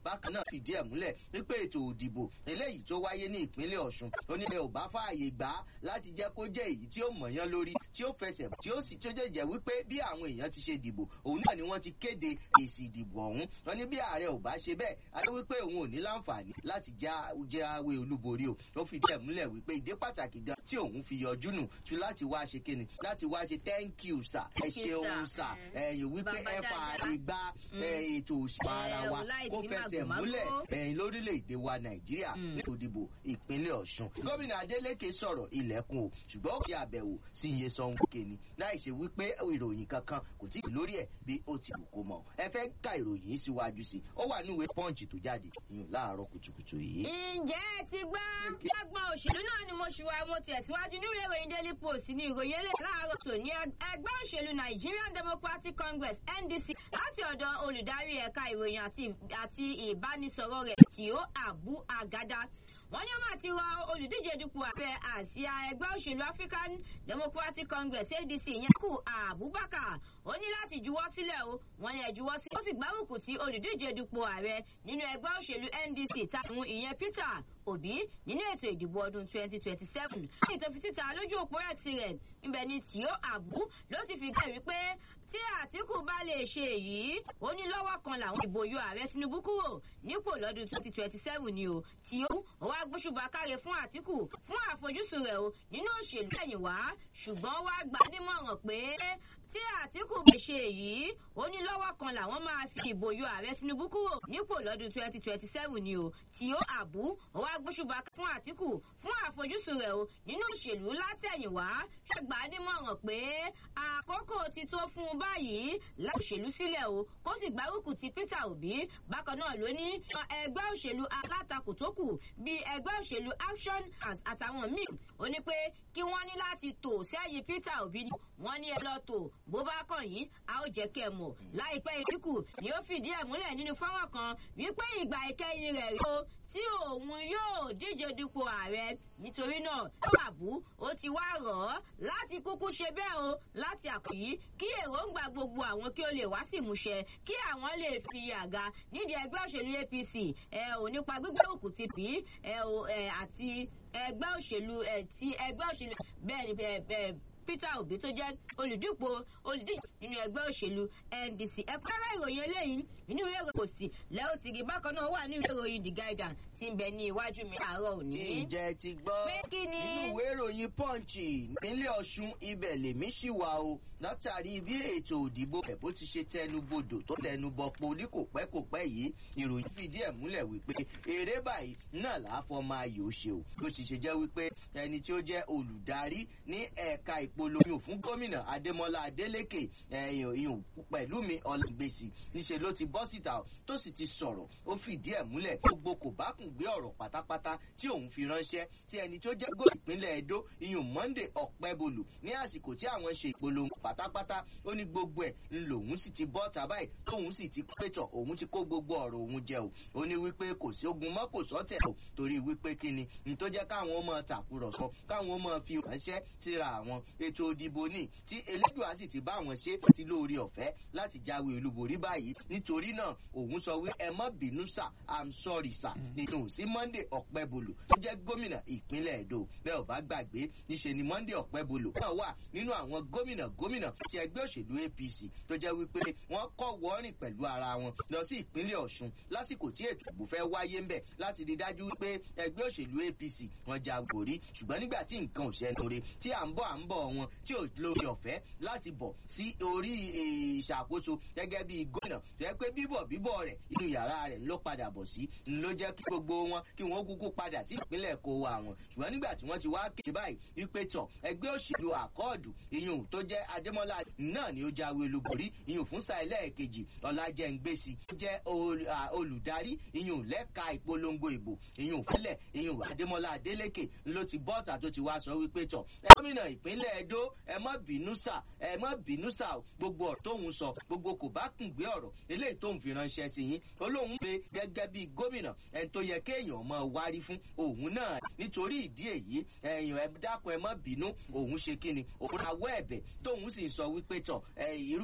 bákan náà fìdí ẹ̀ múlẹ̀ wípé ètò òdìbò eléyìí tó wáyé ní ìpínlẹ̀ ọ̀ṣun ó ní ẹ ò bá fààyè gbà á láti jẹ́ kó jẹ́ èyí tí ó mọ̀yán lórí tí ó fẹsẹ̀ tí ó sì tó jẹ́ jẹ́ wípé bí àwọn èèyàn ti ṣe dìbò òun náà ni wọ́n ti kéde èsì ìdìbò ọ̀hún wọn ní bí ààrẹ ò bá ṣe bẹ́ẹ̀ a jẹ́ wípé òun ò ní láǹfààní láti jẹ́ àwé olúborí o ó fìdí ẹ̀ múlẹ̀ wípé ìdí pàtàkì gan tí òun fi yọjú nù tu láti wá ṣe kíni láti wá ṣe thank you sir ẹ ṣeun sir ẹ̀yìn wípé ẹ fààyè gba ètò òṣèlú ara wa kó fẹsẹ̀ múlẹ̀ ẹ̀yìn lórílẹ̀‐èdè wa nàìjíríà ní òdìbò ìpínlẹ̀ ọ̀ṣun gómìnà adeleke sọ̀rọ̀ ilẹ̀kùn o ṣùgbọ́n ó fi àbẹ̀wò sí iye sanwó kéni láì ṣe wípé ìròyìn kankan kò tí ì lórí ẹ̀ bí ó ti wù kó mọ̀ ẹ fẹ́ ka ìròyìn síwájú sí ó wà níwèé pọ́ǹchì tó jáde ìyún láàárọ̀ kùtùkùtù yìí. ǹjẹ́ ẹ ti gbọ́ lágbọ́n òṣèlú náà ni mo ṣùwà mo tẹ̀síwájú nínú ìròyìn daily post ní ìròyìn eléyìí láàárọ̀ tó ní ẹgbẹ́ òṣèlú nigerian democratic congress ndc láti ọ̀dọ̀ olùdarí ẹ̀ka ìròyìn àti ìbánisọ̀rọ̀ rẹ̀ tí ó àbú àgádá wọ́n ní wọ́n máa ti rọ olùdíje dupò ààrẹ àsíá ẹgbẹ́ òṣèlú african democratic congress adc yẹn kù abubakar ó ní láti juwọ́ sílẹ̀ o wọ́n ní ẹ̀ juwọ́ sílẹ̀ ó sì gbárùkù tí olùdíje dupò ààrẹ nínú ẹgbẹ́ òṣèlú ndc táwọn ìyẹn peter obi nínú ètò ìdìbò ọdún 2027 ní ìtòfi síta lójú òpó rẹ̀ tirẹ̀ ibẹ̀ ni tìó àbú ló ti fi gbẹ̀rí pé tí àtìkù bá lè ṣe èyí ó ní lọ́wọ́ kan làwọn ìbò yọ ààrẹ tinubu kúrò nípò lọ́dún 2027 ni o tí ó wá gbóṣùbà káre fún àtìkù fún àfojúsùn rẹ̀ o nínú òṣèlú ẹ̀yìn wá ṣùgbọ́n wá gbà nímọ̀ràn pé tí àtìkù bá ṣe èyí ó ní lọ́wọ́ kan làwọn máa fi ìbò yọ ààrẹ tinubu kúrò nípò lọ́dún 2027 ni o tí ó àbú wá gbóṣùbà fún àtìkù fún àfojúsùn rẹ̀ o nínú òṣèlú látẹ̀yìnwá ṣàgbà nímọ̀ràn pé àkókò ti tó fún un báyìí láòṣèlú sílẹ̀ o kó sì gbárùkù ti peter obi bákan náà ló ní ẹgbẹ́ òṣèlú alátakò tó kù bíi ẹgbẹ́ òṣèlú action àtàwọn míì ó ní pé kí wọ́n ní láti tò sẹ́yìn peter obi ni wọ́n ní ẹ lọ tò bó bá kàn yín a ó jẹ́ kẹ́ ẹ mọ̀ láìpẹ́ ìdínkù ni ó fìdí ẹ̀ múlẹ̀ nínú fọ́nrán kan wípé ìgbà ìkẹyìn rẹ̀ rí o tí òun yóò díje dupò ààrẹ nítorí náà àbú ó ti wá rọ̀ ọ́ láti kúkú ṣe bẹ́ẹ̀ o láti àkòyí kí èròǹgbà gbogbo àwọn kí ó lè wá sí ìmúṣẹ kí àwọn lè fi àga nídìí ẹgbẹ́ òṣèlú apc ẹ ò nípa gbígbé òkú ti pì í ẹ ò ẹ àti ẹgbẹ́ òṣèlú ẹ ti ẹgbẹ́ òṣèlú bẹ́ẹ̀ ni bẹ́ẹ̀ peter obi tó jẹ́ olùdípò olùdíje nínú ẹgbẹ́ òṣèlú ndc ẹ̀kúnrẹ́rẹ́ ìròyìn eléyìí nínú ìwé ìròyìn kò sí lẹ́yìn tí rí bákan náà wà nínú ìwé ìròyìn the guardian tí ń bẹ ní iwájú mi àárọ̀ òní. ǹjẹ́ ti gbọ́ pé kí ni. nínú ìwé ìròyìn punch nílé ọ̀ṣun ibẹ̀ lèmi ṣì wà o látàrí bí ètò òdìbò ẹ̀ bó ti ṣe tẹnubodò tó tẹnubọpo ní kò pẹ́ kò pẹ́ yìí ìròyìn fìdí ẹ̀ múlẹ̀ wípé eré báyìí náà làáfọ́ máa yòó ṣe o bó ti ṣe jẹ́ wípé ẹni tí ó jẹ́ olùdarí ní ẹ̀ka ìpolongo fún gómìnà adémọlá adélèké ẹ̀yìn pẹ̀lú mi ọ̀làgbèsì níṣẹ́ ló ti bọ́ síta tó sì ti sọ̀rọ̀ ó fìdí ẹ̀ múlẹ̀ gbogbo kò bá kùn gbé ọ̀rọ̀ pátápátá tí òun fi ránṣẹ́ tí ẹni tó jẹ́ gómìnà ìpínlẹ̀ edo iyùn monday ọ̀pẹ́bolù ní àsìkò tí àwọn ṣe ìpolongo pátápátá ó ní gbogbo ẹ̀ ń lòun sì ti bọ́ tàbáyì tóun sì ti pétọ̀ òun ti kó gbogbo ọ̀rọ̀ òun jẹ o ó ní wípé kò sí ogun mọ́ kò sọ́tẹ̀ o torí wípé kíni ní tó jẹ́ káwọn ọmọ tàkùrọ̀sọ káwọn ọmọ fi ránṣẹ́ síra àwọn ètò òdìbò ní tí elédùá sì ti bá àwọn ṣe ti lóore ọ̀fẹ́ láti jáwé olúborí báyìí nítorí náà òun sọ wí ẹ mọ́ bínú sà i'm sorry sà nínú sí monday ọ̀pẹ́bolù tó jẹ́ gómìnà ìpínlẹ̀ èdò bẹ́ẹ̀ ò bá gbàgbé níṣe ni monday ọ̀pẹ́bolù náà wà nínú àwọn gómìnà gómìnà ti ẹgbẹ́ òṣèlú apc tó jẹ́ wípé wọ́n kọ́ wọ́ọ̀rìn pẹ̀lú ara wọn lọ sí ìpínlẹ̀ ọ̀ṣun lásìkò tí ètò ìbò fẹ́ wáyé ń bẹ̀ láti rí dájú wípé ẹgbẹ́ òṣèlú apc wọn ja gòrí ṣùgbọ́n nígbà tí nǹkan ò ṣẹnu re tí à ń bọ̀ à ń bọ̀ wọn tí ò lórí ọ̀fẹ́ láti bọ̀ sí orí ìṣàkóso gẹ́gẹ́ bí gómìnà tó yẹ pé bíbọ̀ bíbọ̀ rẹ̀ inú yàrá rẹ̀ ló padà bọ̀ sí ló jẹ́ kí gbogbo wọn kí wọ́n kúkú padà sí ìpínlẹ̀ kó wa wọn ṣùgbọ́n nígbà tí wọ́n ti wá kéde báyìí wípé tọ̀ ẹgbẹ́ òṣèlú àkọọ́dù iyùn tó jẹ́ adémọ́lá náà ni ó jáwé olúborí iyùn fún sáà ẹlẹ́ẹ̀kejì ọ̀làjẹ̀ǹgbèsì tó jẹ́ olùdarí iyùn lẹ́ka ìpolongo ìbò iyùn fẹ́lẹ̀ iyùn adémọ́lá adélékè ló ti bọ́ọ̀tà tó ti wá sọ wípé tọ̀ gómìnà ìpínlẹ̀ edo ẹ mọ́ bínú sà ẹ mọ́ bínú sà gbogbo ọ̀rọ̀ tóun sọ gbogbo kò bá kùn gbé ọ̀rọ̀ eléyìí tóun fi ránṣẹ́ sí yín olóhùn pé gẹ́gẹ́ bí gómìnà ẹni tó yẹ kéèyàn mọ wárí fún òun náà nítorí ìdí èyí ẹ̀yàn ẹ dákun ẹ mọ́ bínú òun ṣe kíni òun awọ́ ẹ̀bẹ̀ tóun sì sọ wípé tọ̀ irú